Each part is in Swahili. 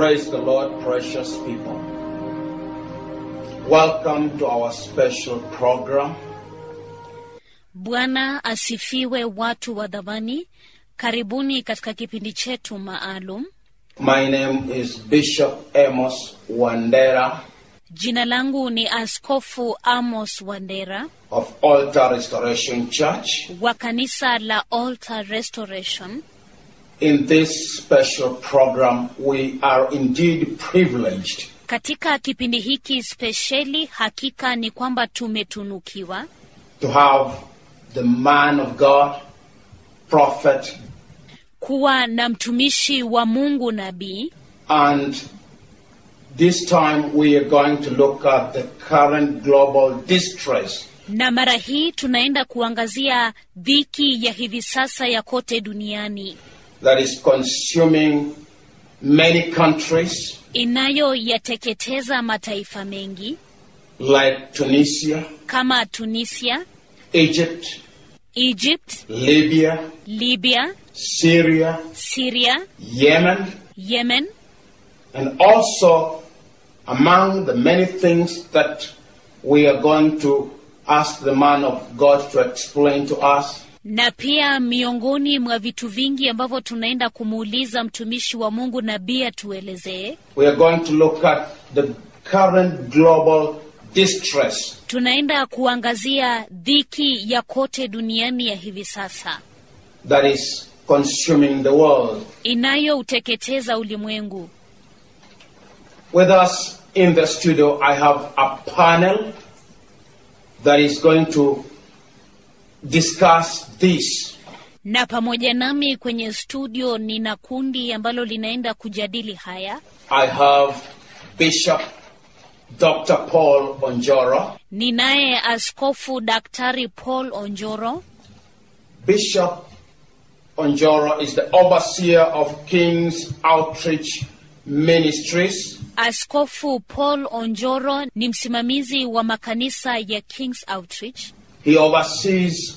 Praise the Lord, precious people. Welcome to our special program. Bwana asifiwe, watu wa dhamani. Karibuni katika kipindi chetu maalum. My name is Bishop Amos Wandera Jina langu ni Askofu Amos Wandera of Altar Restoration Church. wa kanisa la Altar Restoration. In this special program, we are indeed privileged Katika kipindi hiki spesheli, hakika ni kwamba tumetunukiwa to have the man of God, prophet, kuwa na mtumishi wa Mungu nabii, and this time we are going to look at the current global distress na mara hii tunaenda kuangazia dhiki ya hivi sasa ya kote duniani that is consuming many countries inayoyateketeza mataifa mengi like Tunisia, kama Tunisia, Egypt, Egypt, Libya, Libya, Syria, Syria, Yemen, Yemen and also among the many things that we are going to ask the man of God to explain to us na pia miongoni mwa vitu vingi ambavyo tunaenda kumuuliza mtumishi wa Mungu nabii atuelezee, we are going to look at the current global distress tunaenda kuangazia dhiki ya kote duniani ya hivi sasa that is consuming the world. inayouteketeza ulimwengu. With us in the studio, I have a panel that is going to discuss this. Na pamoja nami kwenye studio nina kundi ambalo linaenda kujadili haya. I have Bishop Dr. Paul Onjoro. Ninaye Askofu Daktari Paul Onjoro. Bishop Onjoro is the overseer of King's Outreach Ministries. Askofu Paul Onjoro ni msimamizi wa makanisa ya King's Outreach. He oversees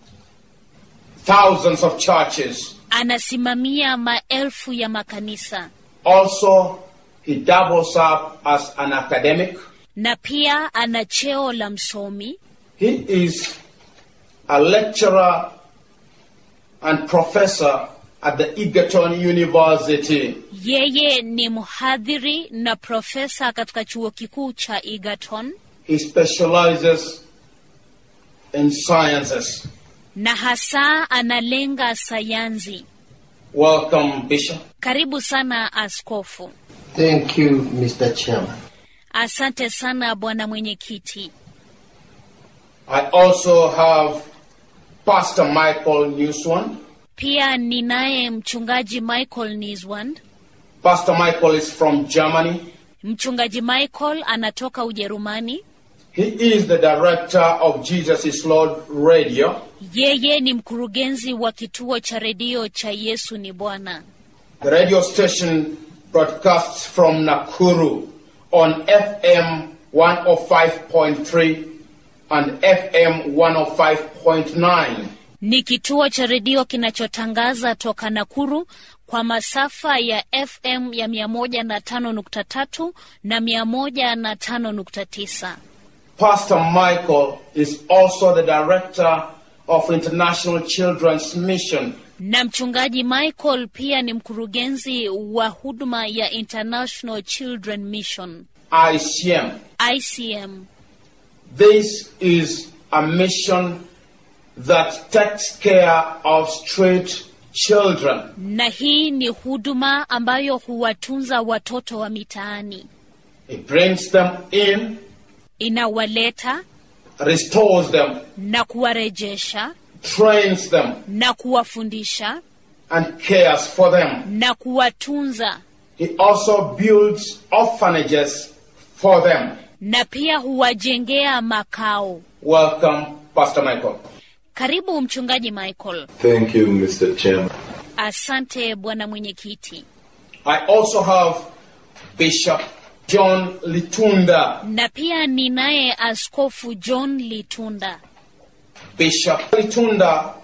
thousands of churches. Anasimamia maelfu ya makanisa Also, he doubles up as an academic. na pia ana cheo la msomi. He is a lecturer and professor at the Egerton University. Yeye ni mhadhiri na profesa katika chuo kikuu cha Egerton He specializes in sciences. na hasa analenga sayansi. Welcome, Bishop. Karibu sana askofu. Thank you, Mr. Chairman. Asante sana bwana mwenyekiti. I also have Pastor Michael Newswan. Pia ninaye mchungaji Michael Niswand. Pastor Michael is from Germany. Mchungaji Michael anatoka Ujerumani. He is the director of Jesus is Lord Radio. Yeye ni mkurugenzi wa kituo cha redio cha Yesu ni Bwana. The radio station broadcasts from Nakuru on FM 105.3 and FM 105.9. Ni kituo cha redio kinachotangaza toka Nakuru kwa masafa ya FM ya 105.3 na 105.9. Pastor Michael is also the director of International Children's Mission. Na mchungaji Michael pia ni mkurugenzi wa huduma ya International Children Mission ICM. ICM. This is a mission that takes care of street children. Na hii ni huduma ambayo huwatunza watoto wa mitaani, It brings them in, inawaleta restores them, na kuwarejesha trains them, na kuwafundisha and cares for them. na kuwatunza He also builds orphanages for them. na pia huwajengea makao. Welcome, Pastor Michael. Karibu mchungaji Michael. Thank you, Mr. Chairman. Asante bwana mwenyekiti. I also have Bishop John Litunda. Na pia ninaye Askofu John Litunda. Bishop Litunda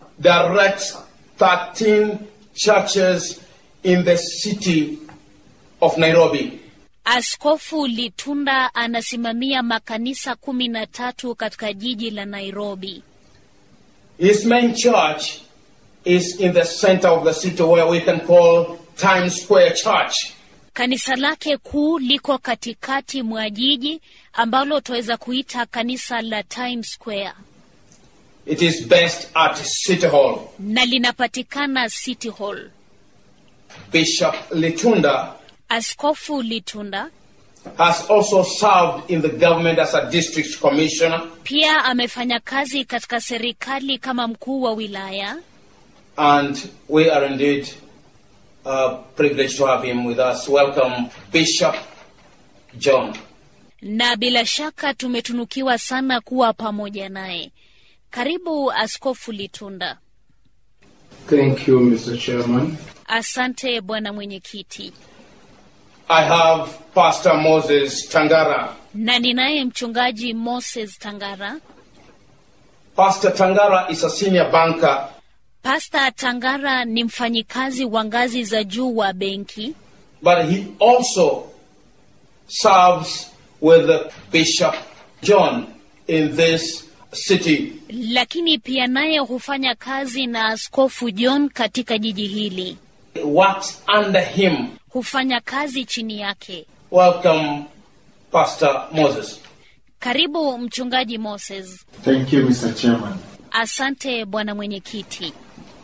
directs 13 churches in the city of Nairobi. Askofu Litunda anasimamia makanisa kumi na tatu katika jiji la Nairobi. His main church is in the center of the city where we can call Times Square Church. Kanisa lake kuu liko katikati mwa jiji ambalo twaweza kuita kanisa la Times Square It is based at City Hall. na linapatikana City Hall. Bishop Litunda Askofu Litunda has also served in the government as a district commissioner pia amefanya kazi katika serikali kama mkuu wa wilaya, and we are indeed uh, privileged to have him with us. Welcome, Bishop John. na bila shaka tumetunukiwa sana kuwa pamoja naye. Karibu Askofu Litunda. Thank you, Mr. Chairman. Asante bwana mwenyekiti, I have Pastor Moses Tangara. na ninaye mchungaji Moses Tangara. Pastor Tangara is a senior banker Pasta Tangara ni mfanyikazi wa ngazi za juu wa benki, but he also serves with Bishop John in this city. lakini pia naye hufanya kazi na Askofu John katika jiji hili, He works under him. hufanya kazi chini yake. Welcome, Pastor Moses. Karibu mchungaji Moses. Thank you, Mr. Chairman. Asante bwana mwenyekiti.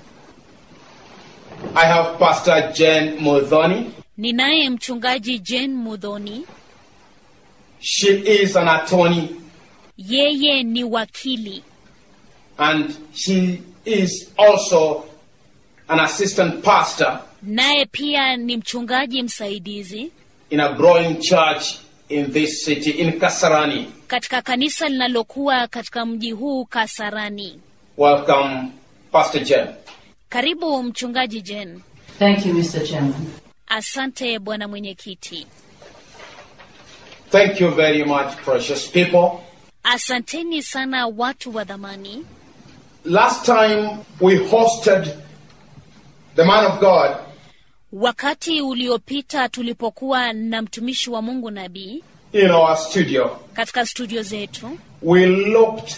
I have Pastor Jen Mudhoni. Ninaye mchungaji Jane Mudhoni, She is an attorney yeye ni wakili and she is also an assistant pastor naye pia ni mchungaji msaidizi in a growing church in this city, in Kasarani. katika kanisa linalokuwa katika mji huu Kasarani. Welcome, Pastor Jen. Karibu mchungaji Jane. Thank you, Mr. Chairman. Asante bwana mwenyekiti. Thank you very much, precious people. Asanteni sana watu wa dhamani. Last time we hosted the man of God, Wakati uliopita tulipokuwa na mtumishi wa Mungu nabii in our studio, katika studio zetu, we looked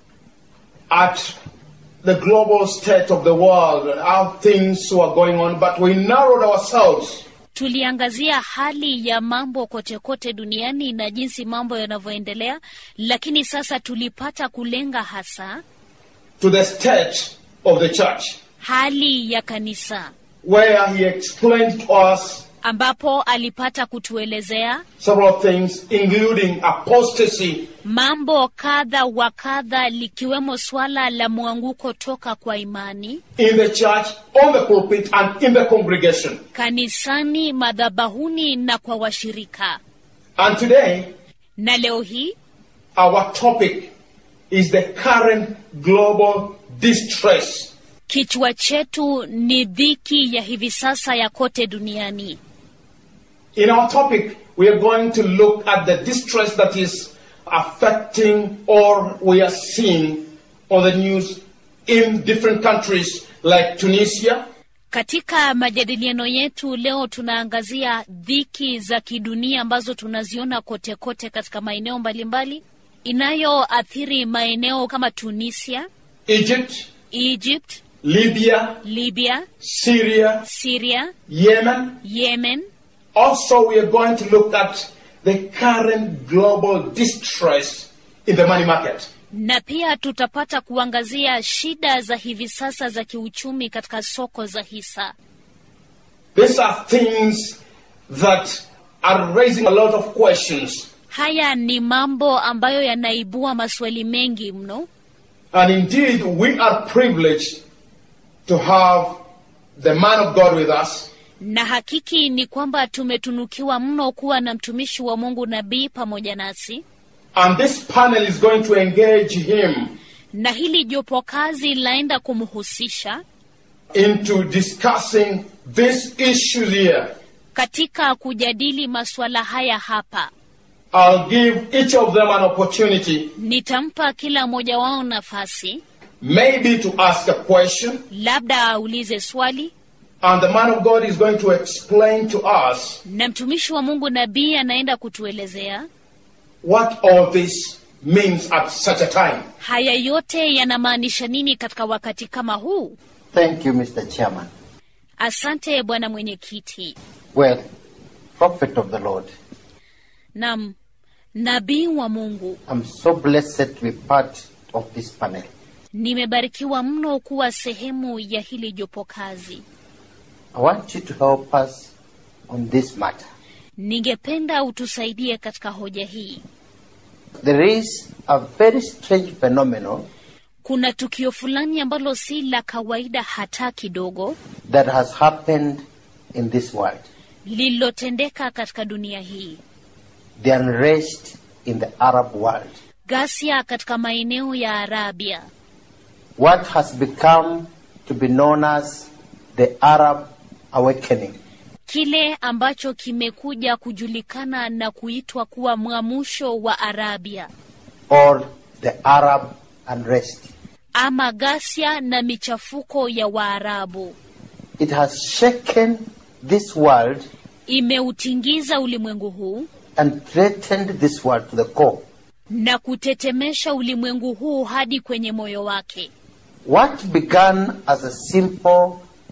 at the global state of the world, how things were going on, but we narrowed ourselves tuliangazia hali ya mambo kote kote duniani na jinsi mambo yanavyoendelea, lakini sasa tulipata kulenga hasa to the state of the church, hali ya kanisa, where he explained to us ambapo alipata kutuelezea several things, including apostasy, mambo kadha wa kadha, likiwemo swala la mwanguko toka kwa imani in the church, on the pulpit, and in the congregation. kanisani, madhabahuni na kwa washirika. And today, Na leo hii our topic is the current global distress. kichwa chetu ni dhiki ya hivi sasa ya kote duniani. In our topic, we are going to look at the distress that is affecting or we are seeing on the news in different countries like Tunisia, Katika majadiliano yetu leo tunaangazia dhiki za kidunia ambazo tunaziona kote kote katika maeneo mbalimbali inayoathiri maeneo kama Tunisia, Egypt, Egypt, Libya, Libya, Syria, Syria, Yemen. Yemen. Also, we are going to look at the current global distress in the money market. Na pia tutapata kuangazia shida za hivi sasa za kiuchumi katika soko za hisa. These are things that are raising a lot of questions. Haya ni mambo ambayo yanaibua maswali mengi mno, And indeed, we are privileged to have the man of God with us. na hakiki ni kwamba tumetunukiwa mno kuwa na mtumishi wa Mungu nabii pamoja nasi, And this panel is going to engage him na hili jopo kazi laenda kumhusisha into discussing these issues here. katika kujadili masuala haya hapa. I'll give each of them an opportunity, Nitampa kila mmoja wao nafasi, maybe to ask a question, labda aulize swali And the man of God is going to explain to us na mtumishi wa Mungu nabii anaenda kutuelezea what all this means at such a time. haya yote yanamaanisha nini katika wakati kama huu. Thank you, Mr. Chairman. Asante bwana mwenyekiti. Well, prophet of the Lord, Nam nabii wa Mungu, I'm so blessed to be part of this panel. nimebarikiwa mno kuwa sehemu ya hili jopo kazi. I want you to help us on this matter. Ningependa utusaidie katika hoja hii. There is a very strange phenomenon Kuna tukio fulani ambalo si la kawaida hata kidogo that has happened in this world. lililotendeka katika dunia hii, The unrest in the Arab world. ghasia katika maeneo ya Arabia, What has become to be known as the Arab awakening. kile ambacho kimekuja kujulikana na kuitwa kuwa mwamusho wa Arabia or the Arab unrest. ama ghasia na michafuko ya Waarabu It has shaken this world imeutingiza ulimwengu huu and threatened this world to the core. na kutetemesha ulimwengu huu hadi kwenye moyo wake. What began as a simple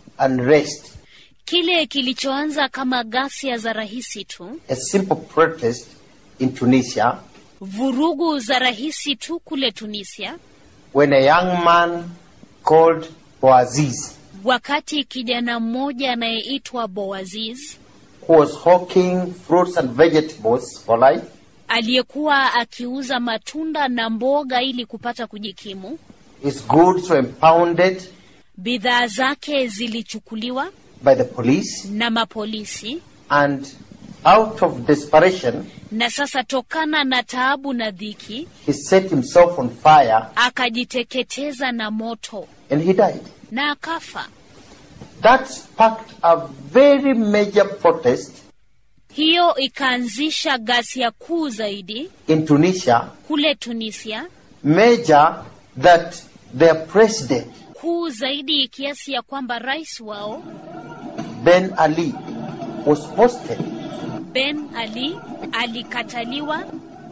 unrest, Kile kilichoanza kama ghasia za rahisi tu, a simple protest in Tunisia, vurugu za rahisi tu kule Tunisia, when a young man called Boaziz, wakati kijana mmoja anayeitwa Boaziz who was hawking fruits and vegetables for life, aliyekuwa akiuza matunda na mboga ili kupata kujikimu, his goods were impounded bidhaa zake zilichukuliwa by the police, na mapolisi, and out of desperation, na sasa tokana na taabu na dhiki he set himself on fire akajiteketeza na moto and he died. na akafa. That sparked a very major protest Hiyo ikaanzisha ghasia kuu zaidi in Tunisia, kule Tunisia, major that their president, kuu zaidi kiasi ya kwamba rais wao Ben Ali, was posted Ben Ali alikataliwa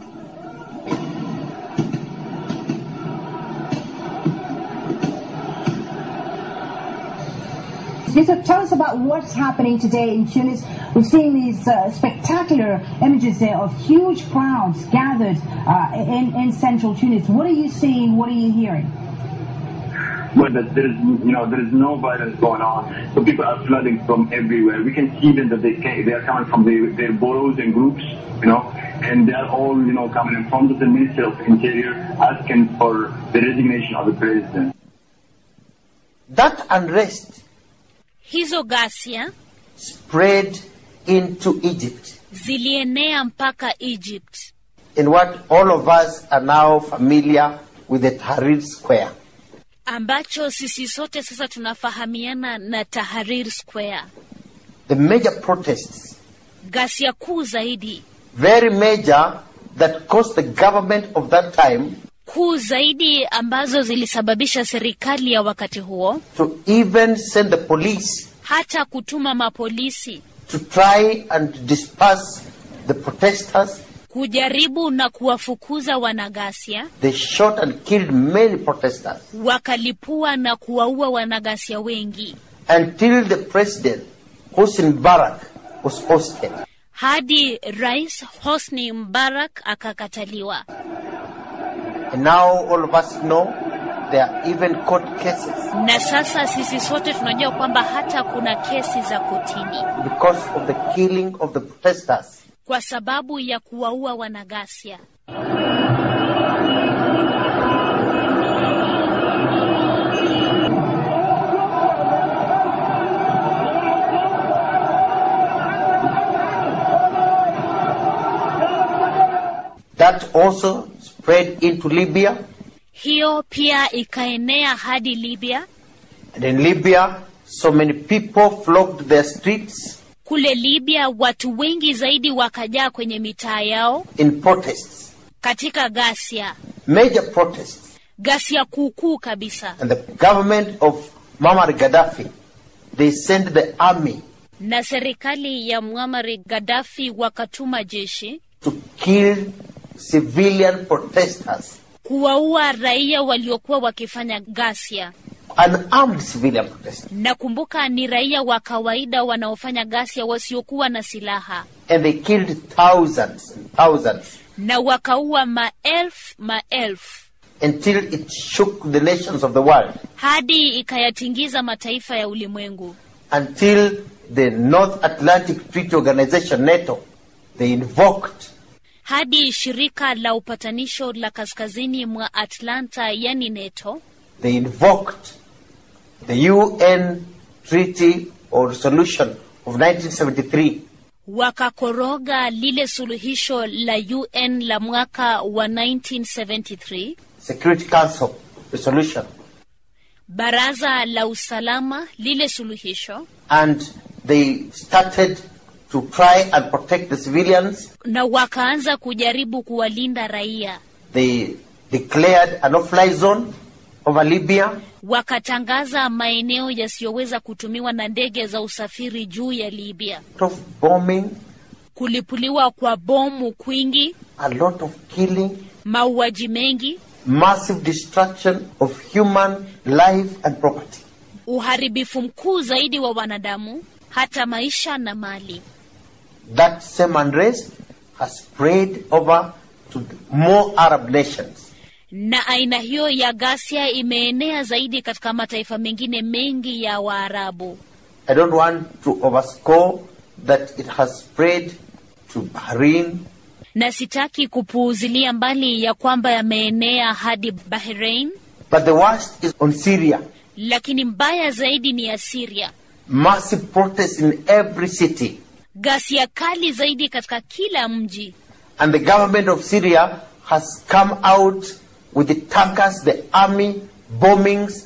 Lisa, tell us about what's happening today in Tunis. We're seeing these uh, spectacular images there of huge crowds gathered uh, in, in central Tunis. What are you seeing? What are you hearing? Well, that there is, you know, there is no violence going on. So people are flooding from everywhere. We can see them that they can, they are coming from their, their boroughs and groups, you know, and they are all, you know, coming in front of the Minister of Interior asking for the resignation of the president. That unrest hizo ghasia spread into Egypt zilienea mpaka Egypt, in what all of us are now familiar with the Tahrir Square. ambacho sisi sote sasa tunafahamiana na Tahrir Square. The major protests, Ghasia kuu zaidi very major, that caused the government of that time kuu zaidi ambazo zilisababisha serikali ya wakati huo to even send the police hata kutuma mapolisi to try and disperse the protesters. kujaribu na kuwafukuza wanaghasia, They shot and killed many protesters wakalipua na kuwaua wanaghasia wengi until the president, Hosni Mubarak, was ousted. hadi Rais Hosni Mbarak akakataliwa. And now all of us know there are even court cases Na sasa sisi sote tunajua kwamba hata kuna kesi za kotini because of the killing of the protesters. kwa sababu ya kuwaua wanaghasia. That also spread into Libya. Hiyo pia ikaenea hadi Libya. And in Libya, so many people flocked their streets Kule Libya watu wengi zaidi wakajaa kwenye mitaa yao in protests, katika ghasia, major protests. ghasia kuukuu kabisa. And the government of Muammar Gaddafi, they sent the army na serikali ya Muammar Gaddafi wakatuma jeshi to kill civilian protesters, kuwaua raia waliokuwa wakifanya ghasia. unarmed civilian protesters. Na kumbuka, ni raia wa kawaida wanaofanya ghasia wasiokuwa na silaha, And they killed thousands and thousands na wakaua maelfu maelfu until it shook the nations of the world, hadi ikayatingiza mataifa ya ulimwengu, until the North Atlantic Treaty Organization, NATO, they invoked hadi shirika la upatanisho la kaskazini mwa Atlanta, yani NATO, they invoked the UN Treaty or Resolution of 1973 wakakoroga lile suluhisho la UN la mwaka wa 1973, Security Council resolution, baraza la usalama lile suluhisho, and they started to try and protect the civilians. na wakaanza kujaribu kuwalinda raia. They declared a no-fly zone over Libya. Wakatangaza maeneo yasiyoweza kutumiwa na ndege za usafiri juu ya Libya, lot of bombing, kulipuliwa kwa bomu kwingi, a lot of killing, mauaji mengi, massive destruction of human life and property. uharibifu mkuu zaidi wa wanadamu, hata maisha na mali. That same unrest has spread over to more Arab nations. na aina hiyo ya ghasia imeenea zaidi katika mataifa mengine mengi ya Waarabu, I don't want to overscore that it has spread to Bahrain, na sitaki kupuuzilia mbali ya kwamba yameenea hadi Bahrain, but the worst is on Syria. lakini mbaya zaidi ni ya Syria. Massive protests in every city. Ghasia kali zaidi katika kila mji, And the government of Syria has come out with the tankers, the army, bombings,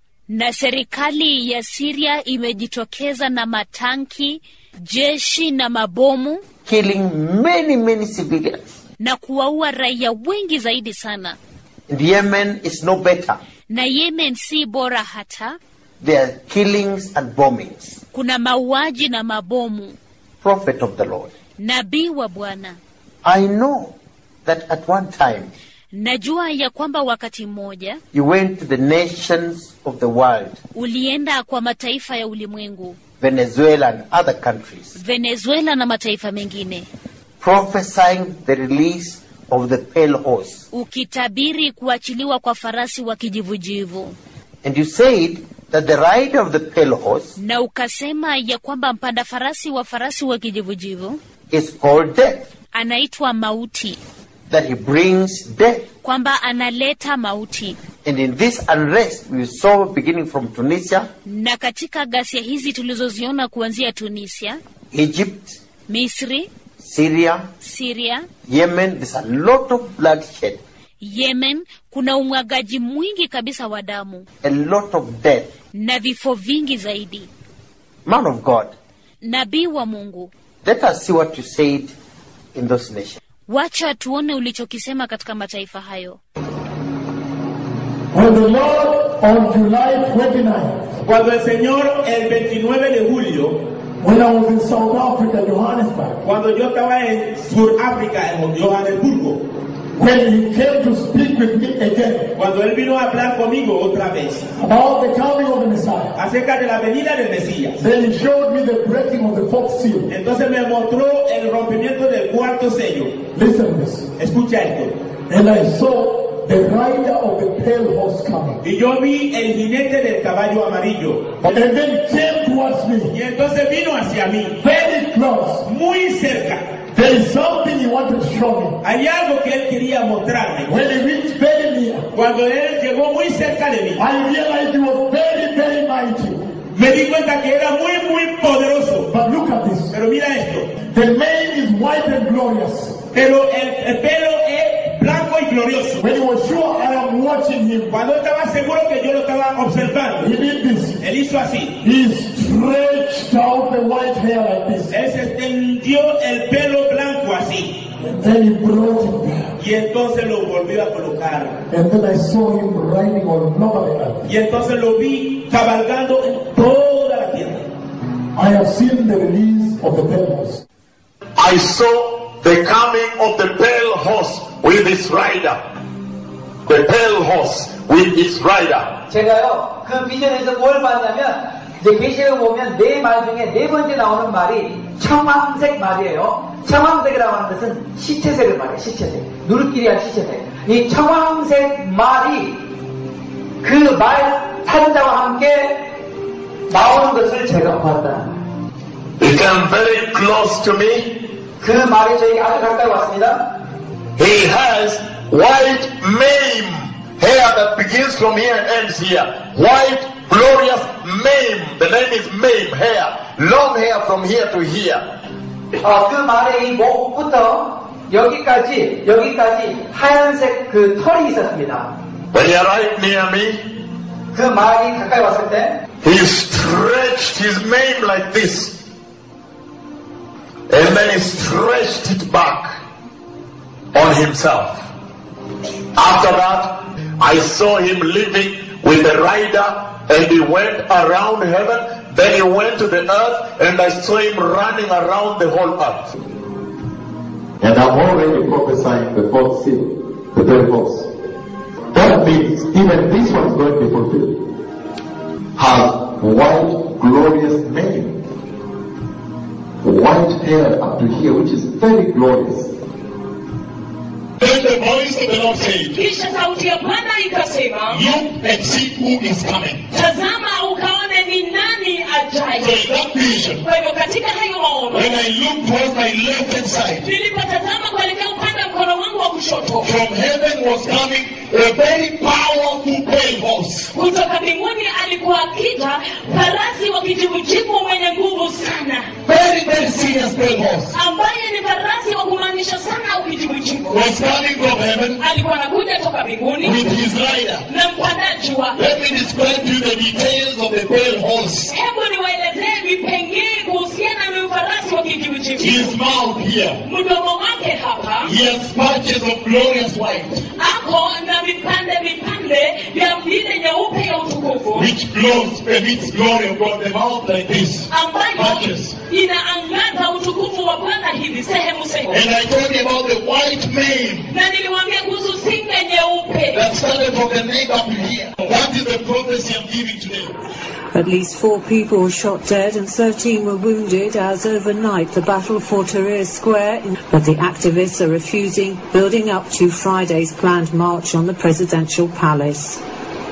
na serikali ya Syria imejitokeza na matanki, jeshi na mabomu killing many, many civilians. na kuwaua raia wengi zaidi sana. And Yemen is no better. Na Yemen si bora hata, There are killings and bombings. kuna mauaji na mabomu. Prophet of the Lord. Nabii wa Bwana, I know that at one time najua ya kwamba wakati mmoja you went to the nations of the world, ulienda kwa mataifa ya ulimwengu, Venezuela and other countries, Venezuela na mataifa mengine, prophesying the release of the pale horse. ukitabiri kuachiliwa kwa farasi wa kijivujivu, And you said that the rider of the pale horse na ukasema ya kwamba mpanda farasi wa farasi wa kijivujivu is called death, anaitwa mauti, that he brings death. kwamba analeta mauti. And in this unrest we saw beginning from Tunisia, Na katika ghasia hizi tulizoziona kuanzia Tunisia, Egypt, Misri, Syria, Syria, Yemen, there's a lot of bloodshed, Yemen, kuna umwagaji mwingi kabisa wa damu a lot of death. na vifo vingi zaidi. Man of God, Nabii wa Mungu, let us see what you said in those nations. wacha tuone ulichokisema katika mataifa hayo. When the Lord on July 29, Cuando el Señor el 29 de julio, when I was in South Africa, Johannesburg, cuando yo estaba en Sudáfrica, en Johannesburgo, when he came to speak with me again cuando Él vino a hablar conmigo otra vez about the coming of the Messiah, acerca de la venida del Mesías, then he showed me the breaking of the fourth seal. entonces me mostró el rompimiento del cuarto sello. Listen to this. Escucha esto. And I saw the rider of the pale horse coming. Y yo vi el jinete del caballo amarillo. And then came towards me, Y entonces vino hacia mí, very close. muy cerca. There is something he wanted to show me. Hay algo que él quería mostrarme. When he reached very near, Cuando él llegó muy cerca de mí, I realized he was very, very mighty. me di cuenta que era muy, muy poderoso. But look at this. Pero mira esto. The mane is white and glorious. Pero el, el pelo es blanco y glorioso. When he was sure I am watching him, Cuando estaba seguro que yo lo estaba observando, he did this. él hizo así. He stretched out the white hair like this. Él se extendió el pelo blanco así. And then he brought it back. Y entonces lo volvió a colocar. And then I saw him riding all over the earth. Y entonces lo vi cabalgando en toda la tierra. I have seen the release of the pale horse. I saw the coming of the pale horse with its rider. The pale horse with its rider. 제가요 그 비전에서 뭘 봤냐면 이제 계시록 보면 네 말 중에 네 번째 나오는 말이 청황색 말이에요. 청황색이라고 하는 것은 시체색을 말해요. 시체색. 누르끼리한 시체색. 이 청황색 말이 그 말 탄자와 함께 나오는 것을 제가 봤다. He came very close to me. 그 말이 저에게 아주 가까이 왔습니다. He has white mane hair that begins from here and ends here. White, glorious mane. The name is mane hair. Long hair from here to here. 어, 그 말의 이 목부터 여기까지 여기까지 하얀색 그 털이 있었습니다. When he arrived near me, 그 말이 가까이 왔을 때 he stretched his mane like this. And then he stretched it back on himself. After that, I saw him living with the rider and he went around heaven. Then he went to the earth and I saw him running around the whole earth. And I'm already prophesying the fourth seal, the third horse. That means even this one's going to be fulfilled. Has white, glorious mane. White hair up to here, which is very glorious. Then the voice of the Lord said, kisha sauti ya bwana ikasema Look and see who is coming. tazama ukaone ni nani So ajaye in that vision, kwa hivyo katika hayo maono when I looked towards my left hand side, nilipotazama kuelekea upande wa mkono wangu wa kushoto from heaven was coming a very powerful pale horse. kutoka mbinguni alikuwa akija farasi wa kijivujivu mwenye nguvu sana Very, very serious pale horse. ambaye ni farasi wa kumaanisha sana au kijivujivu Was coming from heaven alikuwa anakuja toka mbinguni with his rider. na mpandaji wa Let me describe to you the details of the pale horse. hebu niwaelezee vipengee kuhusiana na farasi wa kijivujivu His mouth here. mdomo wake hapa He has patches of glorious white, ako na vipande vipande vya vile nyeupe ya utukufu which glows emits glory of God. The mouth like this. ambayo Patches. inaangaza utukufu wa bwana hivi sehemu sehemu And I told you about the white mane na niliwaambia kuhusu singa nyeupe that started from the neck up to here. That is the prophecy I'm giving today. At least four people were shot dead and 13 were wounded as overnight the battle for Tahrir Square. But the activists are refusing, building up to Friday's planned march on the presidential palace.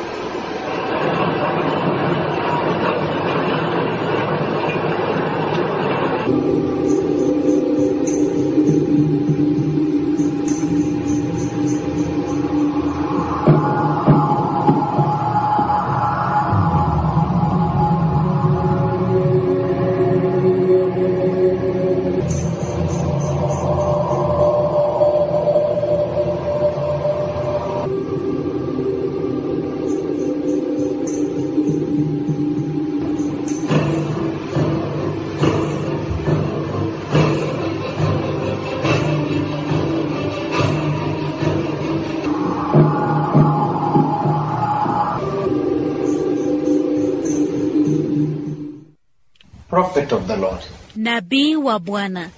Prophet of the Lord. nabii wa bwana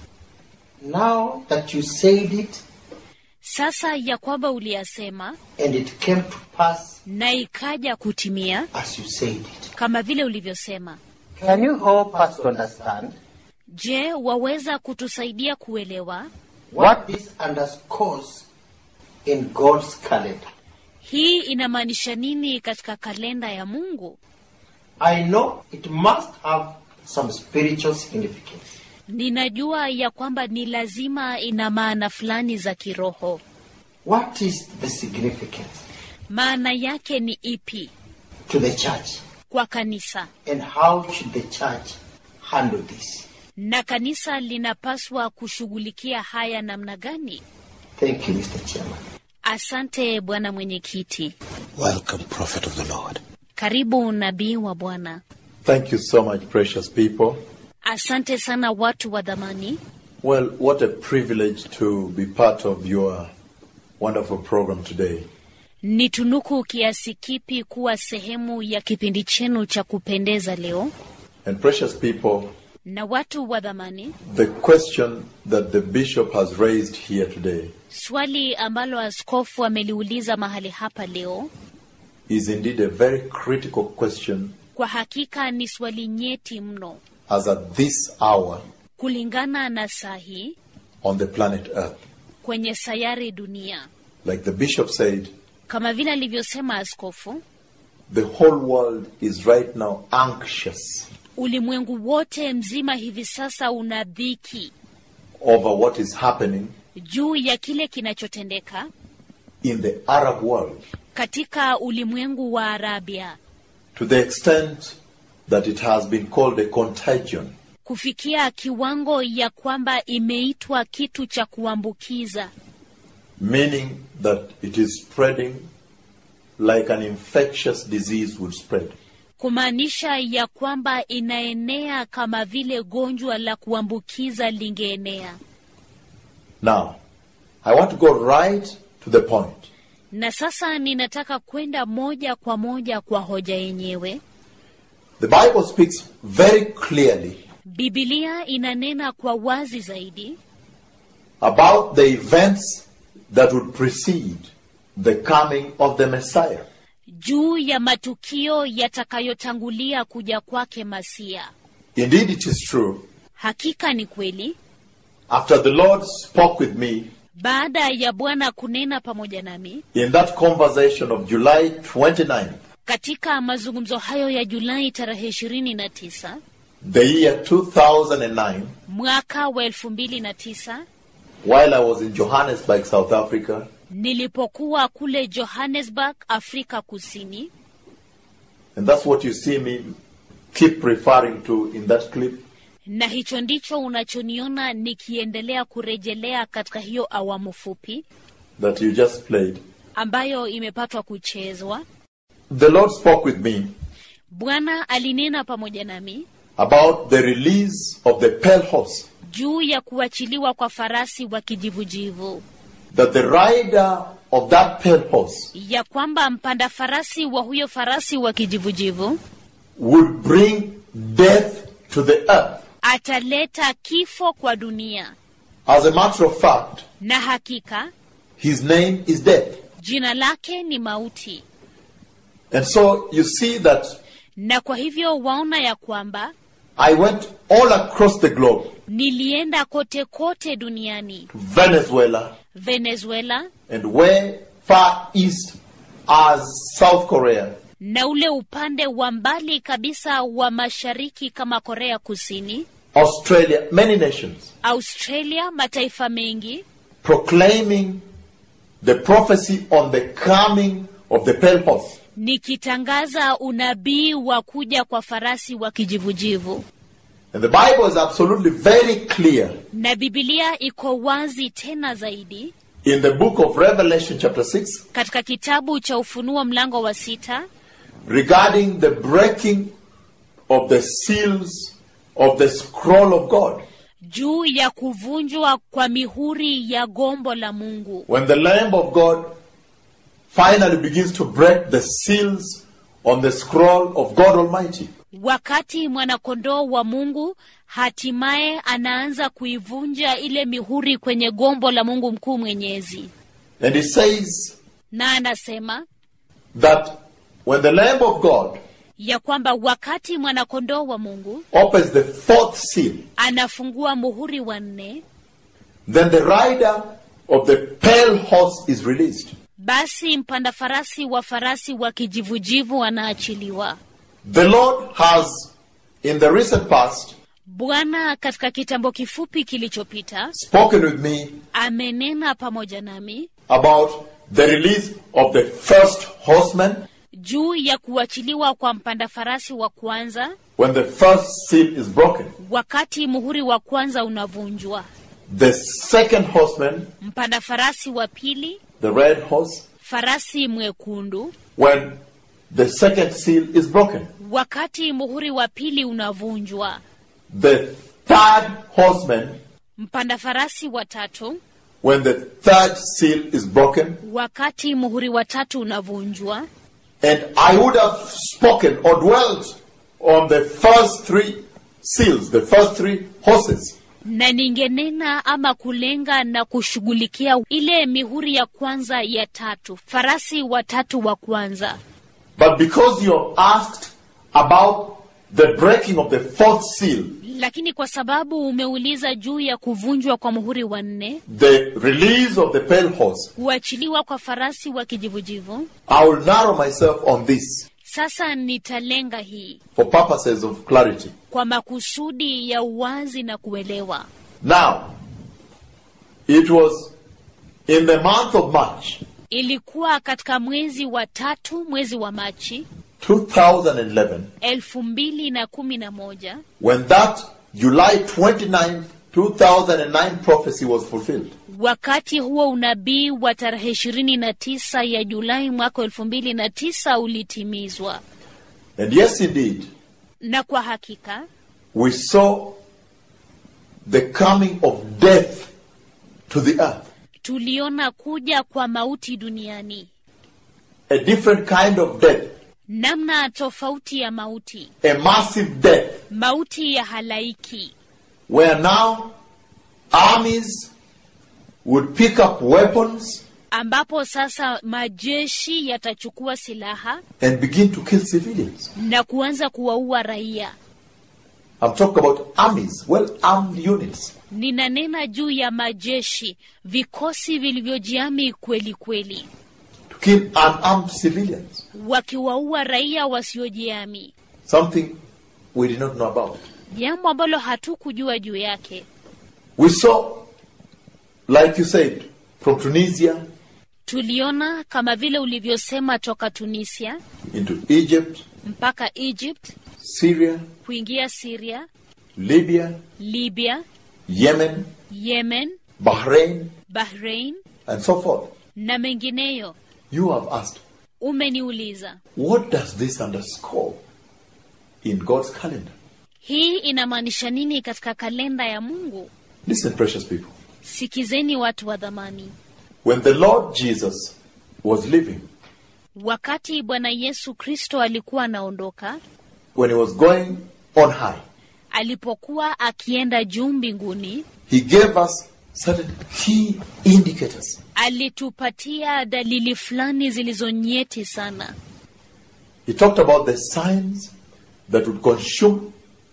Now that you said it sasa ya kwamba uliyasema and it came to pass na ikaja kutimia as you said it, kama vile ulivyosema can you help us to understand je waweza kutusaidia kuelewa what this underscores in God's calendar? hii inamaanisha nini katika kalenda ya mungu I know it must have some spiritual significance. ninajua ya kwamba ni lazima ina maana fulani za kiroho What is the significance maana yake ni ipi to the church kwa kanisa and how should the church handle this? na kanisa linapaswa kushughulikia haya namna gani Thank you, Mr. Chairman. asante bwana mwenyekiti Welcome, Prophet of the Lord. karibu nabii wa bwana Thank you so much, precious people. asante sana watu wa dhamani Well, what a privilege to be part of your wonderful program today. ni tunuku kiasi kipi kuwa sehemu ya kipindi chenu cha kupendeza leo And precious people, na watu wa dhamani, the question that the bishop has raised here today swali ambalo askofu ameliuliza mahali hapa leo is indeed a very critical question kwa hakika ni swali nyeti mno as at this hour kulingana na saa hii on the planet Earth. kwenye sayari dunia. Like the bishop said, Kama vile alivyosema askofu, the whole world is right now anxious ulimwengu wote mzima hivi sasa una dhiki over what is happening juu ya kile kinachotendeka in the Arab world katika ulimwengu wa Arabia, to the extent that it has been called a contagion. kufikia kiwango ya kwamba imeitwa kitu cha kuambukiza, meaning that it is spreading like an infectious disease would spread. kumaanisha ya kwamba inaenea kama vile gonjwa la kuambukiza lingeenea. Now, I want to go right to the point. Na sasa ninataka kwenda moja kwa moja kwa hoja yenyewe. The Bible speaks very clearly Bibilia inanena kwa wazi zaidi about the events that would precede the coming of the Messiah. juu ya matukio yatakayotangulia kuja kwake Masia. Indeed, it is true. Hakika ni kweli, After the Lord spoke with me baada ya Bwana kunena pamoja nami in that conversation of July 29th, katika mazungumzo hayo ya Julai tarehe 29 the year 2009, mwaka wa 2009 while I was in Johannesburg, South Africa, nilipokuwa kule Johannesburg, Afrika Kusini, and that's what you see me keep referring to in that clip. na hicho ndicho unachoniona nikiendelea kurejelea katika hiyo awamu fupi that you just played. ambayo imepatwa kuchezwa. The Lord spoke with me Bwana alinena pamoja nami about the release of the pale horse, juu ya kuachiliwa kwa farasi wa kijivujivu, that the rider of that pale horse ya kwamba mpanda farasi wa huyo farasi wa kijivujivu would bring death to the earth. ataleta kifo kwa dunia, As a matter of fact, na hakika his name is death. jina lake ni mauti. And so you see that Na kwa hivyo waona ya kwamba I went all across the globe nilienda kote kote duniani, Venezuela Venezuela and way far east as South Korea, na ule upande wa mbali kabisa wa mashariki kama Korea Kusini, Australia, many nations, Australia, mataifa mengi proclaiming the prophecy on the coming of the pale horse. nikitangaza unabii wa kuja kwa farasi wa kijivujivu. And the Bible is absolutely very clear Na Bibilia iko wazi tena zaidi in the book of Revelation, chapter 6, katika kitabu cha Ufunuo mlango wa sita regarding the breaking of the seals of the scroll of God. juu ya kuvunjwa kwa mihuri ya gombo la Mungu, When the Lamb of God finally begins to break the seals on the scroll of God Almighty. wakati mwanakondoo wa Mungu hatimaye anaanza kuivunja ile mihuri kwenye gombo la Mungu mkuu mwenyezi, And he says na anasema that when the Lamb of God ya kwamba wakati mwanakondoo wa Mungu opens the fourth seal, anafungua muhuri wa nne, then the rider of the pale horse is released. basi mpanda farasi wa farasi wa kijivujivu anaachiliwa. The Lord has, in the recent past, Bwana katika kitambo kifupi kilichopita spoken with me amenena pamoja nami about the release of the first horseman juu ya kuachiliwa kwa mpanda farasi wa kwanza when the first seal is broken. wakati muhuri wa kwanza unavunjwa, The second horseman, mpanda farasi wa pili, the red horse, farasi mwekundu, when the second seal is broken. wakati muhuri wa pili unavunjwa, The third horseman, mpanda farasi wa tatu, when the third seal is broken. wakati muhuri wa tatu unavunjwa. And I would have spoken or dwelt on the first three seals, the first three horses. na ningenena ama kulenga na kushughulikia ile mihuri ya kwanza ya tatu, farasi watatu wa kwanza. But because you're asked about the breaking of the fourth seal, Lakini kwa sababu umeuliza juu ya kuvunjwa kwa muhuri wa nne, the release of the pale horse, kuachiliwa kwa farasi wa kijivujivu, I will narrow myself on this sasa nitalenga hii for purposes of clarity. kwa makusudi ya uwazi na kuelewa. Now, it was in the month of March Ilikuwa katika mwezi wa tatu, mwezi wa Machi 2011 elfu mbili na kumi na moja when that July 29, 2009 prophecy was fulfilled. wakati huo unabii wa tarehe ishirini na tisa ya Julai mwaka elfu mbili na tisa ulitimizwa, And yes, indeed, na kwa hakika we saw the coming of death to the earth. tuliona kuja kwa mauti duniani, A different kind of death, namna tofauti ya mauti, a massive death, mauti ya halaiki, where now armies would pick up weapons ambapo sasa majeshi yatachukua silaha and begin to kill civilians. na kuanza kuwaua raia. I'm talking about armies, well armed units. Ninanena juu ya majeshi, vikosi vilivyojiami kweli kweli, to kill unarmed civilians. wakiwaua raia wasiojiami, Something we did not know about. jambo ambalo hatukujua juu yake. We saw, like you said, from Tunisia Tuliona kama vile ulivyosema, toka Tunisia into Egypt, mpaka Egypt, Syria, kuingia Syria, Libya, Libya, Yemen, Yemen, Bahrain, Bahrain and so forth. na mengineyo. You have asked, Umeniuliza what does this underscore in God's calendar? hii inamaanisha nini katika kalenda ya Mungu? Listen, precious people. Sikizeni watu wa dhamani, When the Lord Jesus was living, wakati Bwana Yesu Kristo alikuwa anaondoka, when he was going on high, alipokuwa akienda juu mbinguni, he gave us certain key indicators. alitupatia dalili fulani zilizonyeti sana. He talked about the signs that would consume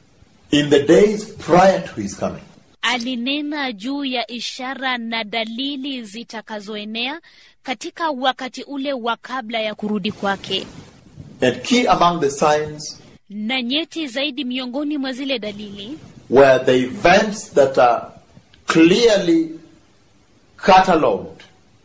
in the days prior to his coming. Alinena juu ya ishara na dalili zitakazoenea katika wakati ule wa kabla ya kurudi kwake, And key among the signs na nyeti zaidi miongoni mwa zile dalili were the events that are clearly catalogued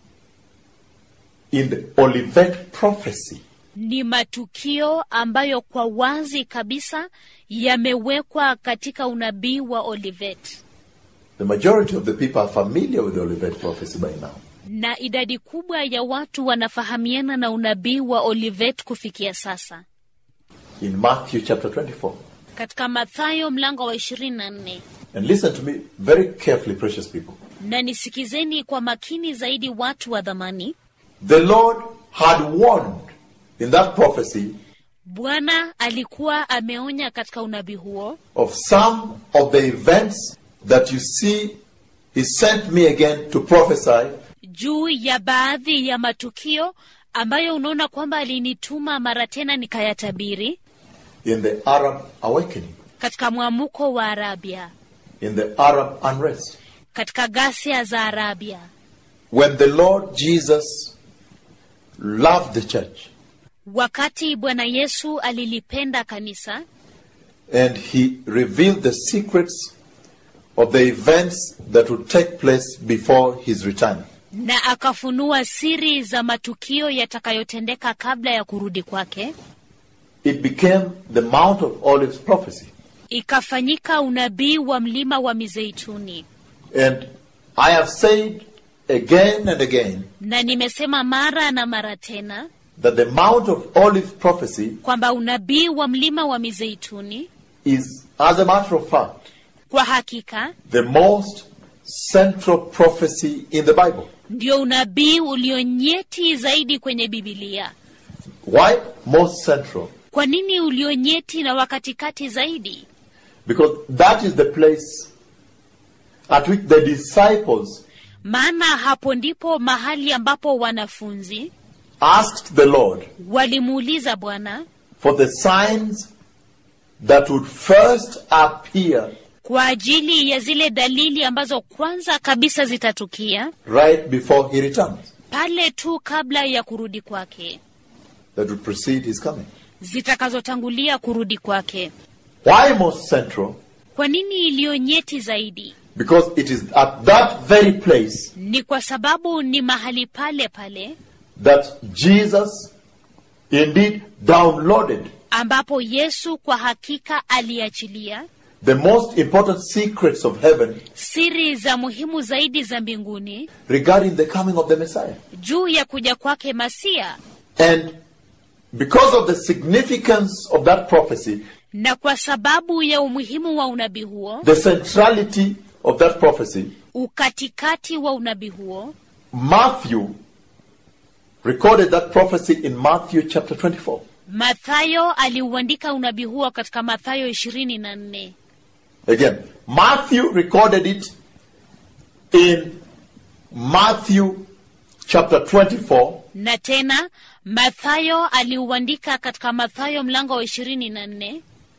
in the Olivet prophecy. ni matukio ambayo kwa wazi kabisa yamewekwa katika unabii wa Olivet, The majority of the people are familiar with the Olivet prophecy by now. na idadi kubwa ya watu wanafahamiana na unabii wa Olivet kufikia sasa. In Matthew chapter 24. Katika Mathayo mlango wa 24, And listen to me very carefully, precious people. na nisikizeni kwa makini zaidi, watu wa dhamani. The Lord had warned in that prophecy Bwana alikuwa ameonya katika unabii huo of some of the events that you see He sent me again to prophesy juu ya baadhi ya matukio ambayo unaona kwamba alinituma mara tena nikayatabiri in the Arab awakening, katika mwamuko wa Arabia, in the Arab unrest. katika ghasia za Arabia, When the Lord Jesus loved the church wakati Bwana Yesu alilipenda kanisa and He revealed the secrets of the events that would take place before His return. na akafunua siri za matukio yatakayotendeka kabla ya kurudi kwake, It became the Mount of Olives prophecy. ikafanyika unabii wa mlima wa Mizeituni. And I have said again and again Na nimesema mara na mara tena that the Mount of Olives prophecy kwamba unabii wa mlima wa Mizeituni is, as a matter of fact, kwa hakika the most central prophecy in the Bible. ndio unabii ulionyeti zaidi kwenye Bibilia. Why most central? Kwa nini ulionyeti na wakatikati zaidi? Because that is the place at which the disciples Maana hapo ndipo mahali ambapo wanafunzi asked the Lord walimuuliza Bwana for the signs that would first appear kwa ajili ya zile dalili ambazo kwanza kabisa zitatukia right before he returns, pale tu kabla ya kurudi kwake, that would precede his coming. zitakazotangulia kurudi kwake. Why most central? Kwa nini iliyonyeti zaidi? Because it is at that very place Ni kwa sababu ni mahali pale pale that Jesus indeed downloaded ambapo Yesu kwa hakika aliachilia the most important secrets of heaven siri za muhimu zaidi za mbinguni regarding the coming of the Messiah. juu ya kuja kwake Masia, And because of the significance of that prophecy, na kwa sababu ya umuhimu wa unabii huo, the centrality of that prophecy, ukatikati wa unabii huo, Matthew recorded that prophecy in Matthew chapter 24. Mathayo aliuandika unabii huo katika Mathayo ishirini na nne. Again, Matthew recorded it in Matthew chapter 24, na tena Mathayo aliuandika katika Mathayo mlango wa ishirini na nne.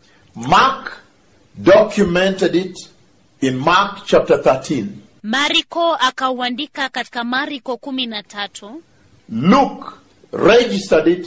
Mark documented it in Mark chapter 13, Mariko akauandika katika Mariko kumi na tatu. Luke registered it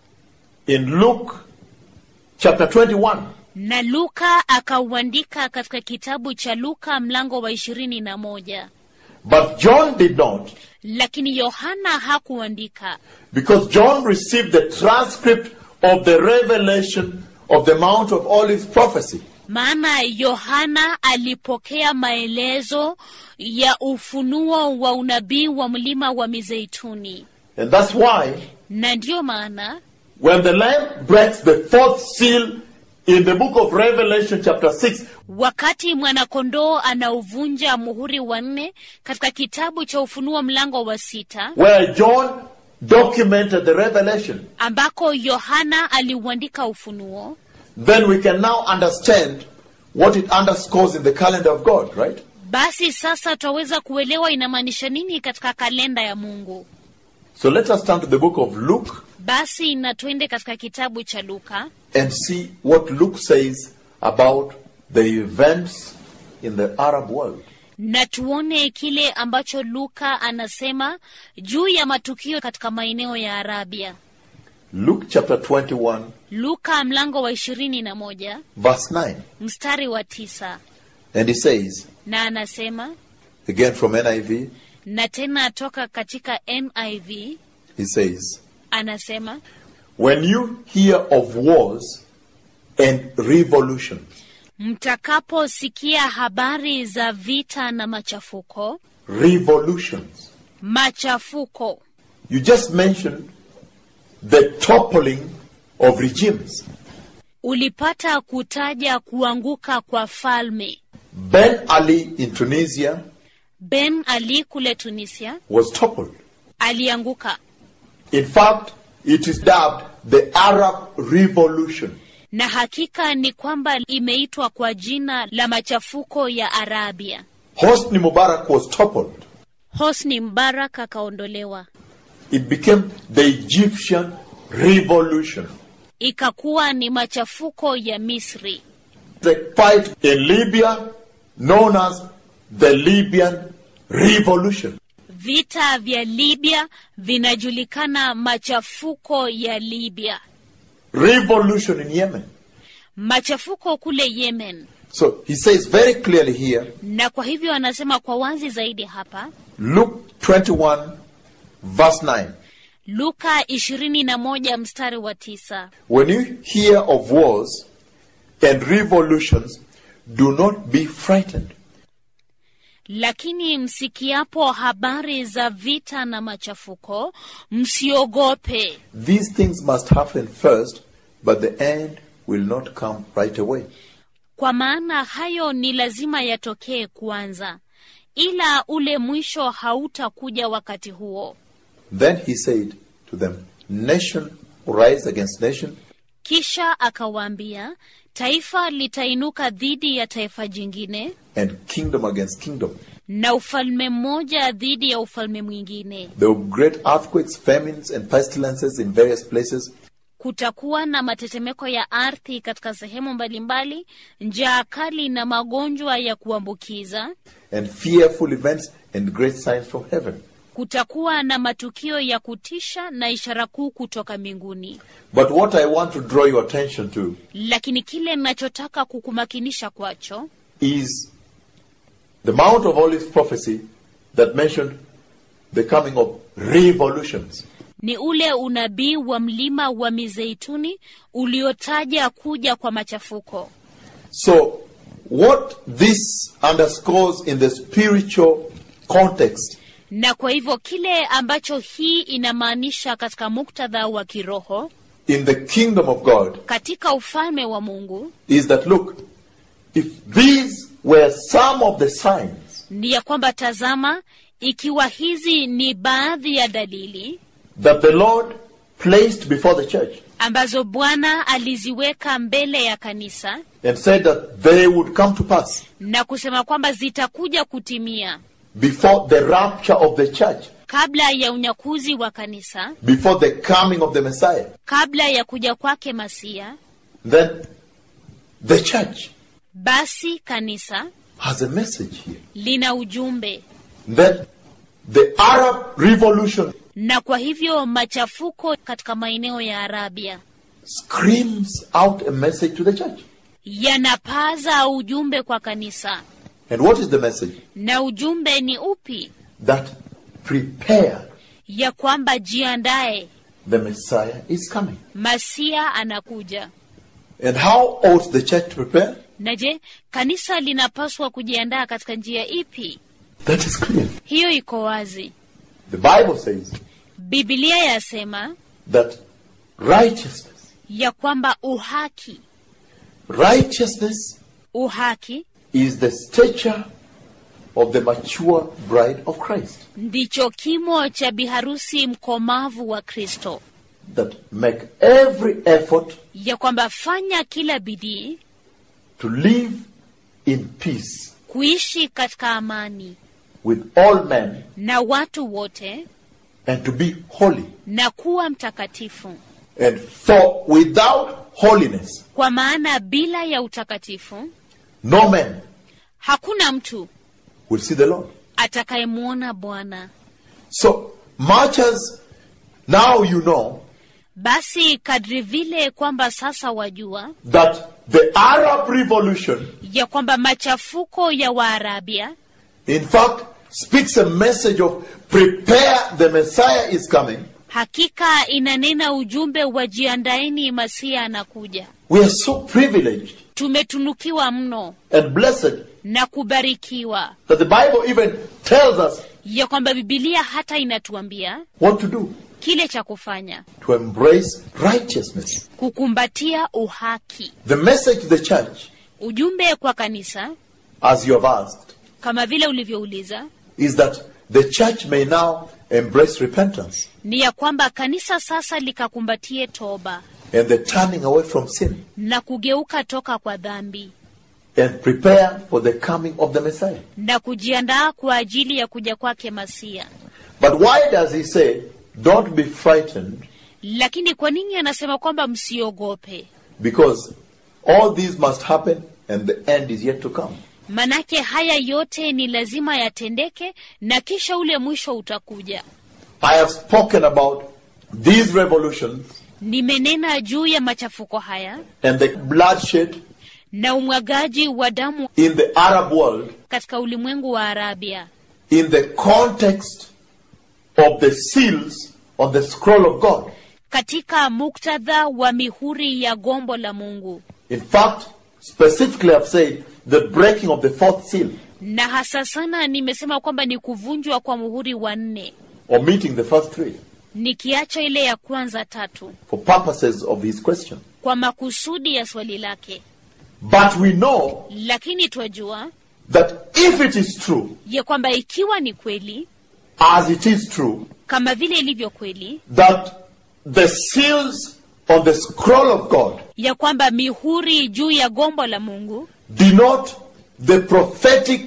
in Luke chapter 21, na Luka akauandika katika kitabu cha Luka mlango wa ishirini na moja. but John did not Lakini Yohana hakuandika because John received the transcript of the revelation of the Mount of Olives prophecy. maana Yohana alipokea maelezo ya ufunuo wa unabii wa mlima wa Mizeituni, And that's why na ndiyo maana when the Lamb breaks the fourth seal in the book of Revelation chapter 6, wakati mwanakondoo anauvunja muhuri wa nne katika kitabu cha Ufunuo mlango wa sita where John documented the revelation, ambako Yohana aliuandika ufunuo, then we can now understand what it underscores in the calendar of God, right? basi sasa twaweza kuelewa inamaanisha nini katika kalenda ya Mungu. So let us turn to the book of Luke Basi na twende katika kitabu cha Luka and see what Luke says about the events in the Arab world. na tuone kile ambacho Luka anasema juu ya matukio katika maeneo ya Arabia. Luke chapter 21, Luka mlango wa ishirini na moja verse 9. mstari wa tisa And he says, na anasema again from NIV, na tena toka katika NIV he says, anasema When you hear of wars and revolutions, mtakaposikia habari za vita na machafuko, revolutions, machafuko you just mentioned the toppling of regimes. ulipata kutaja kuanguka kwa falme. Ben Ali in Tunisia Ben Ali kule Tunisia was toppled. alianguka, In fact, it is dubbed the Arab Revolution. na hakika ni kwamba imeitwa kwa jina la machafuko ya Arabia. Hosni Mubarak was toppled. Hosni Mbarak akaondolewa, It became the Egyptian Revolution. ikakuwa ni machafuko ya Misri. The fight in Libya, known as the Libyan Revolution. Vita vya Libya vinajulikana machafuko ya Libya, Revolution in Yemen. machafuko kule Yemen. So he says very clearly here, Na kwa hivyo anasema kwa wazi zaidi hapa Luke 21, verse 9. Luka 21 mstari wa tisa. When you hear of wars and revolutions, do not be frightened. Lakini msikiapo habari za vita na machafuko, msiogope, These things must happen first, but the end will not come right away. kwa maana hayo ni lazima yatokee kwanza, ila ule mwisho hautakuja wakati huo. Then he said to them, Nation will rise against nation, kisha akawaambia taifa litainuka dhidi ya taifa jingine and kingdom against kingdom. na ufalme mmoja dhidi ya ufalme mwingine There will be great earthquakes, famines, and pestilences in various places, kutakuwa na matetemeko ya ardhi katika sehemu mbalimbali njaa kali na magonjwa ya kuambukiza and fearful events and great signs from heaven. kutakuwa na matukio ya kutisha na ishara kuu kutoka mbinguni But what I want to draw your attention to lakini kile ninachotaka kukumakinisha kwacho is the Mount of Olives prophecy that mentioned the coming of revolutions. ni ule unabii wa mlima wa mizeituni uliotaja kuja kwa machafuko So, what this underscores in the spiritual context na kwa hivyo kile ambacho hii inamaanisha katika muktadha wa kiroho in the kingdom of God katika ufalme wa mungu is that look, if these were some of the signs ni ya kwamba tazama ikiwa hizi ni baadhi ya dalili that the Lord placed before the church ambazo bwana aliziweka mbele ya kanisa and said that they would come to pass na kusema kwamba zitakuja kutimia before the rapture of the church, kabla ya unyakuzi wa kanisa before the coming of the Messiah, kabla ya kuja kwake masia then the church basi kanisa has a message here. lina ujumbe That the Arab Revolution na kwa hivyo machafuko katika maeneo ya arabia screams out a message to the church. yanapaza ujumbe kwa kanisa And what is the message? na ujumbe ni upi That prepare, ya kwamba jiandae the Messiah is coming. masia anakuja And how ought the church to prepare? na je kanisa linapaswa kujiandaa katika njia ipi That is clear. hiyo iko wazi The Bible says bibilia yasema that righteousness, ya kwamba uhaki righteousness uhaki is the stature of the mature bride of Christ. ndicho kimo cha biharusi mkomavu wa kristo That make every effort ya kwamba fanya kila bidii to live in peace kuishi katika amani with all men na watu wote and to be holy. na kuwa mtakatifu And for without holiness, kwa maana bila ya utakatifu no man hakuna mtu will see the Lord. atakayemwona bwana So much as now you know basi kadri vile kwamba sasa wajua that the Arab Revolution, ya kwamba machafuko ya waarabia in fact, speaks a message of prepare, the Messiah is coming. hakika inanena ujumbe wa jiandaeni masia anakuja We are so privileged tumetunukiwa mno and blessed na kubarikiwa that the Bible even tells us ya kwamba bibilia hata inatuambia what to do kile cha kufanya to embrace righteousness. kukumbatia uhaki The message to the church, ujumbe kwa kanisa as you have asked, kama vile ulivyouliza is that the church may now embrace repentance ni ya kwamba kanisa sasa likakumbatie toba and the turning away from sin na kugeuka toka kwa dhambi and prepare for the coming of the Messiah. na kujiandaa kwa ajili ya kuja kwake masia But why does he say, don't be frightened? lakini kwa nini anasema kwamba msiogope Because all these must happen and the end is yet to come. manake haya yote ni lazima yatendeke na kisha ule mwisho utakuja I have spoken about these revolutions nimenena juu ya machafuko haya and the bloodshed na umwagaji wa damu in the Arab world katika ulimwengu wa arabia in the context of the seals on the scroll of God. katika muktadha wa mihuri ya gombo la mungu In fact, specifically I've said the breaking of the fourth seal, na hasa sana nimesema kwamba ni kuvunjwa kwa muhuri wa nne omitting the first three, nikiacha ile ya kwanza tatu for purposes of his question. kwa makusudi ya swali lake But we know lakini twajua that if it is true, ya kwamba ikiwa ni kweli as it is true, kama vile ilivyo kweli that the seals on the scroll of God ya kwamba mihuri juu ya gombo la mungu denote the prophetic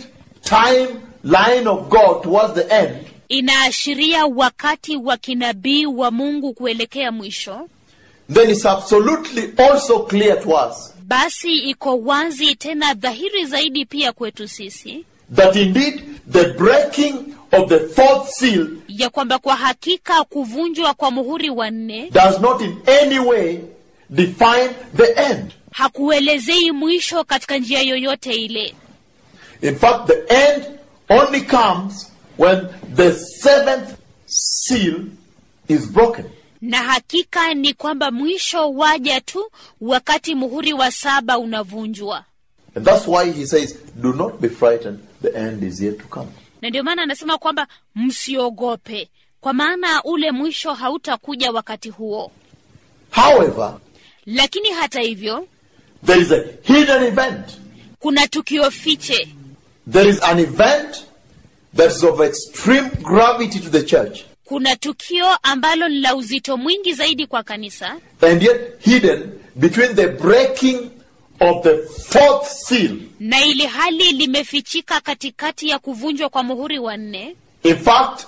timeline of God towards the end, inaashiria wakati wa kinabii wa mungu kuelekea mwisho then it's absolutely also clear to us basi iko wazi tena dhahiri zaidi pia kwetu sisi that indeed the breaking of the fourth seal ya kwamba kwa hakika kuvunjwa kwa muhuri wa nne does not in any way define the end. hakuelezei mwisho katika njia yoyote ile In fact, the end only comes when the seventh seal is broken. na hakika ni kwamba mwisho waja tu wakati muhuri wa saba unavunjwa And that's why he says, Do not be frightened, the end is yet to come. na ndio maana anasema kwamba msiogope kwa maana ule mwisho hautakuja wakati huo However, lakini hata hivyo there is a hidden event. kuna tukio fiche There is an event that is of extreme gravity to the church, kuna tukio ambalo ni la uzito mwingi zaidi kwa kanisa and yet hidden between the breaking of the fourth seal. na ili hali limefichika katikati ya kuvunjwa kwa muhuri wa nne In fact,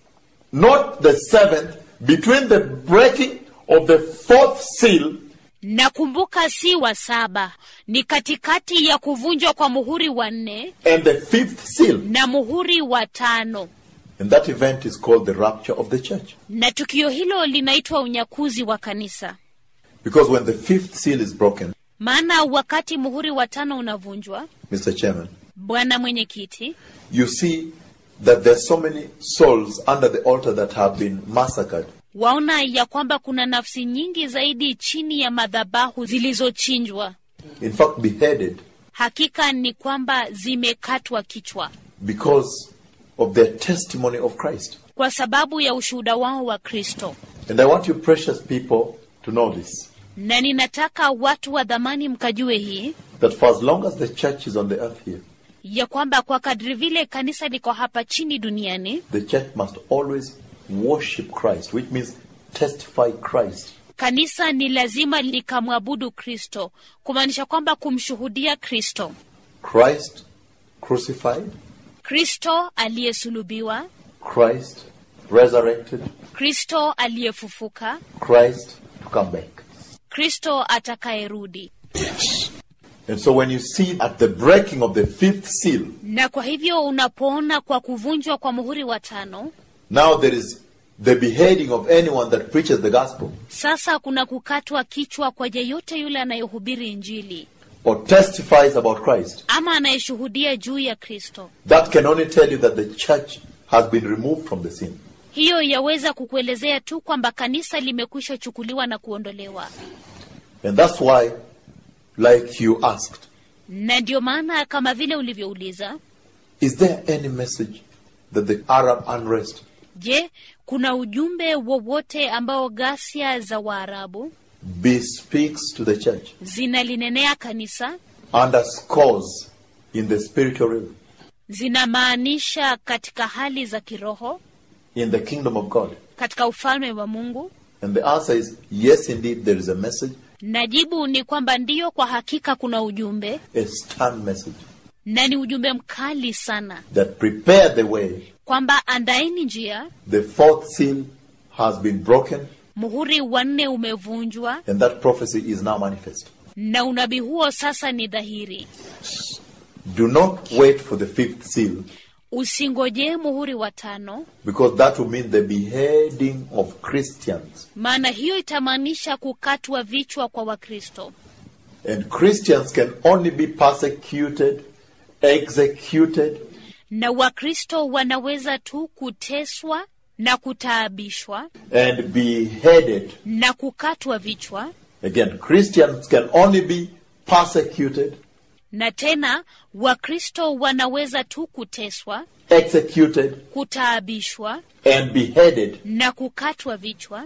not the seventh, between the breaking of the fourth seal na kumbuka si wa saba ni katikati ya kuvunjwa kwa muhuri wa nne and the fifth seal. na muhuri wa tano And that event is called the rapture of the church. na tukio hilo linaitwa unyakuzi wa kanisa Because when the fifth seal is broken, maana wakati muhuri wa tano unavunjwa Mr. Chairman, bwana mwenyekiti you see that there are so many souls under the altar that have been massacred. waona ya kwamba kuna nafsi nyingi zaidi chini ya madhabahu zilizochinjwa In fact, beheaded hakika ni kwamba zimekatwa kichwa because of their testimony of Christ. kwa sababu ya ushuhuda wao wa kristo And I want you, precious people, to know this na ninataka watu wa dhamani mkajue hii that for as long as the church is on the earth here, ya kwamba kwa kadri vile kanisa liko hapa chini duniani the church must always worship Christ, which means testify Christ. kanisa ni lazima likamwabudu kristo kumaanisha kwamba kumshuhudia kristo Christ crucified, kristo aliyesulubiwa Christ resurrected, kristo aliyefufuka Christ to come back. kristo atakayerudi And so when you see at the breaking of the fifth seal, na kwa hivyo unapoona kwa kuvunjwa kwa muhuri wa tano now there is the beheading of anyone that preaches the gospel sasa kuna kukatwa kichwa kwa yeyote yule anayehubiri injili or testifies about Christ. ama anayeshuhudia juu ya kristo That can only tell you that the church has been removed from the scene. hiyo yaweza kukuelezea tu kwamba kanisa limekwisha chukuliwa na kuondolewa And that's why, like you asked, na ndio maana kama vile ulivyouliza is there any message that the Arab unrest je kuna ujumbe wowote ambao ghasia za waarabu bespeaks to the church, zinalinenea kanisa underscores in the spiritual realm, zinamaanisha katika hali za kiroho in the kingdom of God? katika ufalme wa mungu And the answer is yes, indeed, there is a message, na jibu ni kwamba ndiyo kwa hakika kuna ujumbe a stern message na ni ujumbe mkali sana that prepare the way. kwamba andaeni njia The fourth seal has been broken, muhuri wa nne umevunjwa and that prophecy is now manifest. na unabii huo sasa ni dhahiri Do not wait for the fifth seal, usingojee muhuri wa tano because that will mean the beheading of Christians. maana hiyo itamaanisha kukatwa vichwa kwa wakristo And Christians can only be persecuted, executed, na wakristo wanaweza tu kuteswa na kutaabishwa and beheaded. na kukatwa vichwa Again, Christians can only be persecuted, na tena wakristo wanaweza tu kuteswa executed, kutaabishwa and beheaded na kukatwa vichwa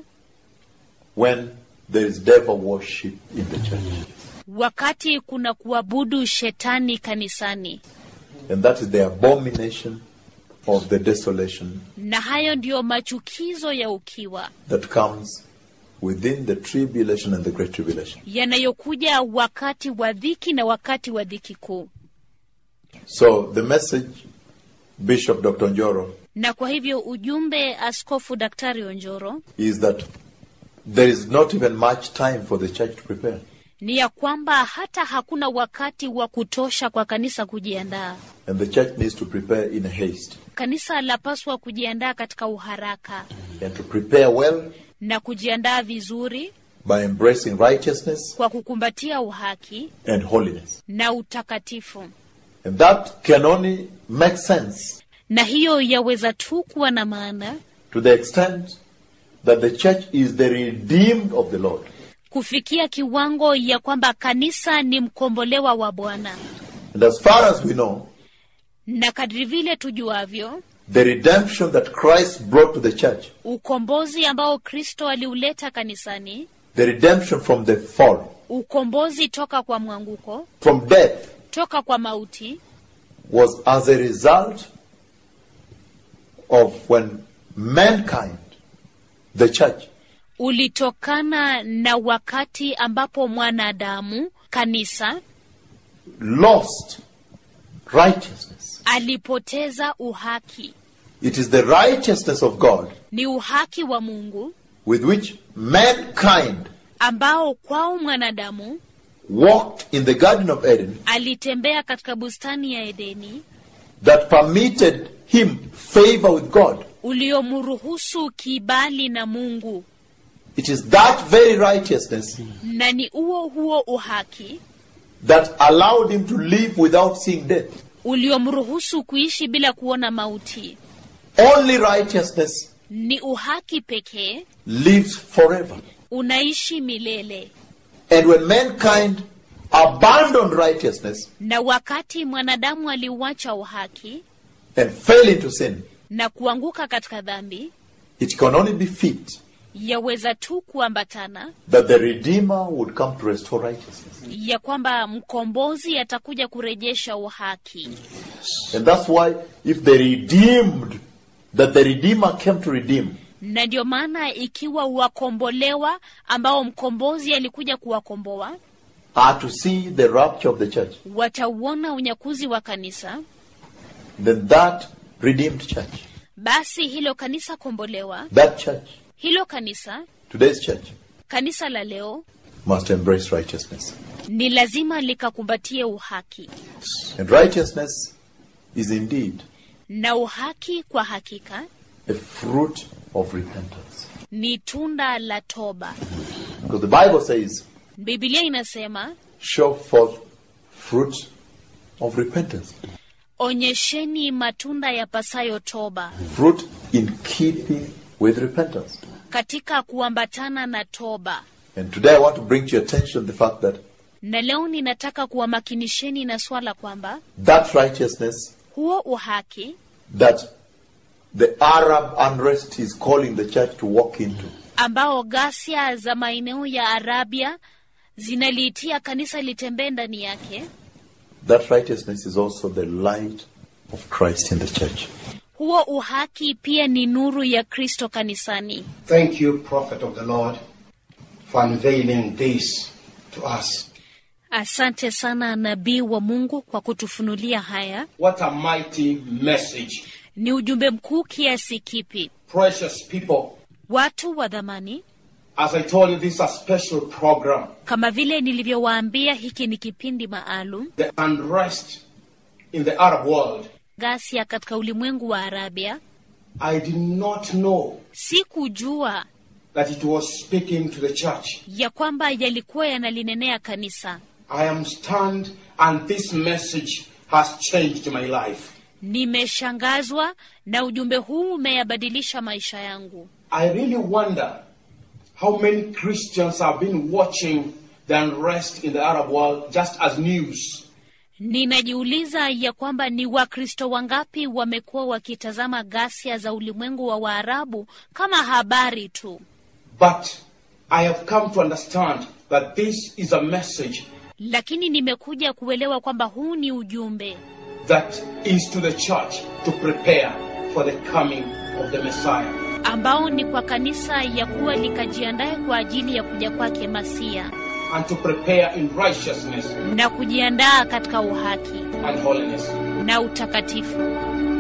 when there is devil worship in the church. wakati kuna kuabudu shetani kanisani And that is the abomination of the desolation na hayo ndiyo machukizo ya ukiwa that comes within the tribulation and the great tribulation. yanayokuja wakati wa dhiki na wakati wa dhiki kuu. So the message, Bishop Dr. Njoro, Na kwa hivyo ujumbe Askofu Daktari Onjoro is that there is not even much time for the church to prepare. ni ya kwamba hata hakuna wakati wa kutosha kwa kanisa kujiandaa. And the church needs to prepare in haste. Kanisa lapaswa kujiandaa katika uharaka And to prepare well na kujiandaa vizuri by embracing righteousness kwa kukumbatia uhaki and holiness. na utakatifu, And that can only make sense na hiyo yaweza tu kuwa na maana to the extent that the church is the redeemed of the Lord. kufikia kiwango ya kwamba kanisa ni mkombolewa wa Bwana, And as far as we know, na kadri vile tujuavyo, the redemption that Christ brought to the church, ukombozi ambao Kristo aliuleta kanisani, the redemption from the fall, ukombozi toka kwa mwanguko, from death, toka kwa mauti, was as a result of when mankind, the church, ulitokana na wakati ambapo mwanadamu kanisa lost righteousness. alipoteza uhaki. It is the righteousness of God Ni uhaki wa Mungu with which mankind ambao kwao mwanadamu walked in the Garden of Eden alitembea katika bustani ya Edeni that permitted him favor with God. uliomruhusu kibali na Mungu, It is that very righteousness na ni huo huo uhaki that allowed him to live without seeing death. uliomruhusu kuishi bila kuona mauti. Only righteousness Ni uhaki pekee lives forever. unaishi milele, And when mankind abandoned righteousness na wakati mwanadamu aliuacha uhaki and fell into sin, na kuanguka katika dhambi, it can only be fit yaweza tu kuambatana that the Redeemer would come to restore righteousness. ya kwamba mkombozi atakuja kurejesha uhaki. And that's why if the redeemed, that the Redeemer came to redeem, Na ndio maana ikiwa wakombolewa ambao mkombozi alikuja kuwakomboa are to see the rapture of the church, watauona unyakuzi wa kanisa, then that redeemed church, basi hilo kanisa kombolewa, that church, hilo kanisa, today's church, kanisa la leo must embrace righteousness. ni lazima likakumbatie uhaki, And righteousness is indeed na uhaki kwa hakika a fruit of repentance. ni tunda la toba. Because the Bible says, Biblia inasema show forth fruit of repentance. onyesheni matunda ya pasayo toba Fruit in keeping with repentance. katika kuambatana na toba. And today I want to bring to your attention the fact that Na leo ninataka kuwamakinisheni na swala kwamba that righteousness huo uhaki that the Arab unrest is calling the church to walk into ambao ghasia za maeneo ya Arabia zinaliitia kanisa litembee ndani yake, that righteousness is also the light of Christ in the church. huo uhaki pia ni nuru ya Kristo kanisani. Thank you, Prophet of the Lord, for unveiling this to us. Asante sana nabii wa Mungu kwa kutufunulia haya. What a mighty message. Ni ujumbe mkuu kiasi kipi! Precious people, Watu wa dhamani, as I told you, this is a special program. kama vile nilivyowaambia, hiki ni kipindi maalum. The unrest in the Arab world. Ghasia katika ulimwengu wa Arabia, I did not know sikujua that it was speaking to the church. ya kwamba yalikuwa yanalinenea kanisa. I am stunned, and this message has changed my life. Nimeshangazwa na ujumbe huu umeyabadilisha maisha yangu. I really wonder how many Christians have been watching the unrest in the Arab world just as news. Ninajiuliza ya kwamba ni Wakristo wangapi wamekuwa wakitazama ghasia za ulimwengu wa Waarabu kama habari tu, But I have come to understand that this is a message lakini nimekuja kuelewa kwamba huu ni ujumbe that is to the church to prepare for the coming of the Messiah. ambao ni kwa kanisa ya kuwa likajiandae kwa ajili ya kuja kwake Masia and to prepare in righteousness na kujiandaa katika uhaki and holiness. na utakatifu.